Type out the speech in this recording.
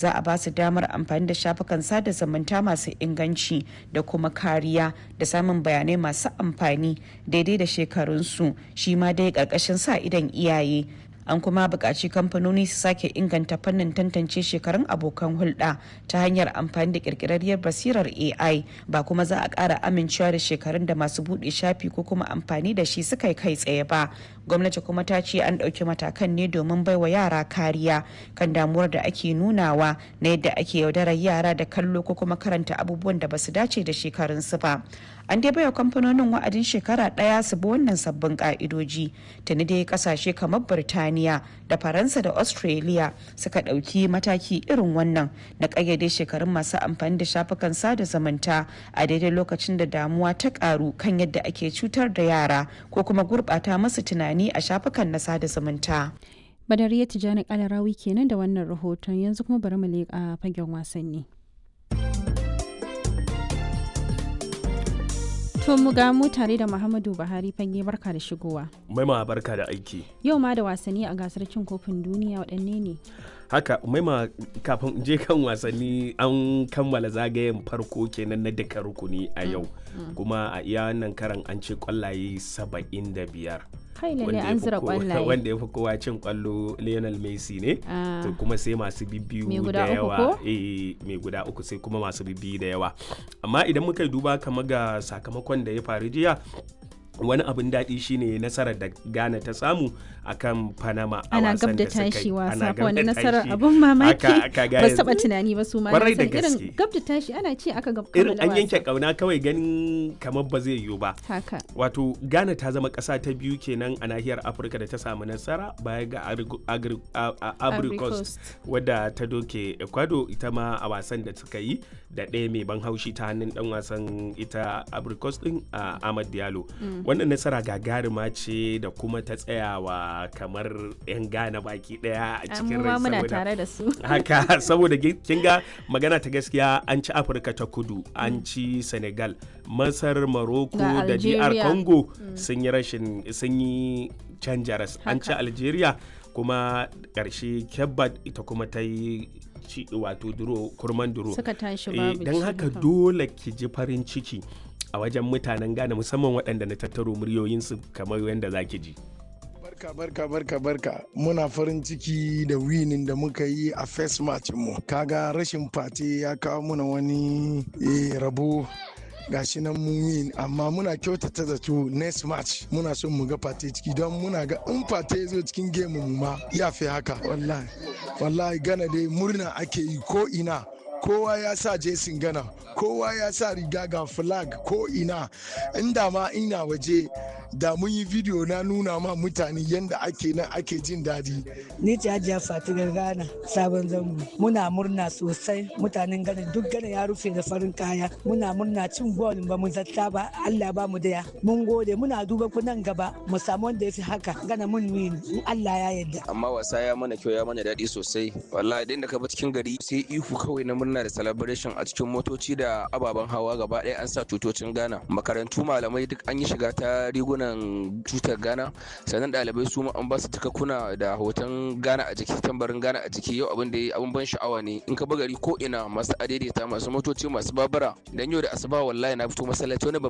za a ba su damar amfani da shafukan sada zumunta masu inganci da kuma kariya da samun bayanai masu amfani daidai da shekarunsu shi ma dai ƙarƙashin sa idan iyaye an kuma buƙaci kamfanoni su sake inganta fannin tantance shekarun abokan hulɗa ta hanyar amfani da ƙirƙirarriyar basirar ai ba kuma za a ƙara amincewa da shekarun da masu buɗe shafi ko kuma amfani da shi suka yi kai tsaye ba gwamnati kuma ta ce an ɗauki matakan ne domin baiwa yara kariya kan damuwar da ake nunawa na yadda ake yaudarar yara da kallo ko kuma karanta abubuwan da basu dace da shekarunsu ba an dai baiwa kamfanonin wa'adin shekara ɗaya su bi wannan sabbin ka'idoji tuni dai kasashe kamar birtaniya da faransa da australia suka ɗauki mataki irin wannan na ƙayyade shekarun masu amfani da shafukan sada zumunta a daidai lokacin da damuwa ta ƙaru kan yadda ake cutar da yara ko kuma gurɓata masu tunani a shafukan na sada zumunta. Badariya Tijjani Kalarawi kenan da wannan rahoton yanzu kuma bari mu leƙa fagen wasanni. To mu ga mu tare da Muhammadu Buhari fage barka da shigowa. Maima barka da aiki. Yau ma da wasanni a gasar cin kofin duniya waɗanne ne? Haka maima kafin je kan wasanni an kammala zagayen farko kenan na duka rukuni a yau. Kuma a iya wannan karan an ce kwallaye saba'in da biyar. kai lalle an zira kwallaye wanda ya fi kowa cin kwallo Lionel Messi ne to kuma sai masu bibbiyu da yawa eh mai guda uku sai kuma masu bibbiyu da yawa amma idan muka duba kama ga sakamakon da ya faru jiya wani abin daɗi shine nasarar da Ghana ta samu akan Panama a ana wasan gab da da suka yi. tashi wasa Ana ko gab wani da nasarar tashi. abun mamaki Aka- aka ga ba su yanzu- taba tunani ba su ma Kwarai da na san irin gaske. gab da tashi ana ce aka gab irin kammala an yanke wasa. kauna kawai ganin kamar ba zai yiwu ba haka wato ghana ta zama ƙasa ta biyu kenan a nahiyar afirka da ta samu nasara baya ga Agri- Agri- a- a- Ivory Ivory Coast Coast. wadda ta doke ecuador ita ma a wasan da suka yi da ɗaya mai ban haushi ta hannun ɗan wasan ita Ivory Coast din a ahmad diallo wannan nasara gagarima ce da kuma ta tsayawa kamar 'yan ghana baki ɗaya a cikin mu rai ma muna saboda- tare da su haka saboda gi- kin ga magana ta gaskiya an ci afirka ta kudu an ci senegal masar morocco Ga da dr Algeria. congo sun yi rashin sun yi canja ras an ci Haka. algeria kuma ƙarshe kebbat ita kuma ta yi ci wato duro kurman duro suka tashi Eh, babu don ci, haka dole ki ji farin ciki a wajen mutanen Ghana musamman waɗanda na tattaro muryoyinsu kamar yadda za ki ji. Barka barka barka barka muna farin ciki da winin da muka yi a first match mu kaga rashin fate ya kawo muna wani eh, rabo gashi nan mun win amma muna kyautata zato next match muna son mu ga fate ciki don muna ga in fate ya zo cikin game mu ma ya fi haka wallahi wallahi gana dai murna ake yi ko ina kowa ya sa jesin gana kowa ya sa riga ga flag ko ina inda ma ina waje da mun yi video na nuna ma mutane yadda ake nan ake jin daɗi Ni ce Hajiya Fatigar Ghana sabon zango. Muna murna sosai mutanen Ghana duk Ghana ya rufe da farin kaya. Muna murna cin gol ba mu zatta ba Allah ba mu daya. Mun gode muna duba ku nan gaba mu samu wanda ya fi haka Ghana mun win in Allah ya yarda. amma wasa ya mana kyau ya mana daɗi sosai wallahi idan da ka bi cikin gari sai ihu kawai na murna da celebration a cikin motoci da ababen hawa gaba ɗaya an sa tutocin Ghana makarantu malamai duk an yi shiga ta rigunan tutar Ghana sannan ɗalibai su ma an ba su takakkuna da hoton Ghana a jiki tambarin Ghana a jiki yau abin da ya abin ban sha'awa ne in ka bi gari ko ina masu adaidaita masu motoci masu babura dan yau da asuba wallahi na fito masallaci wani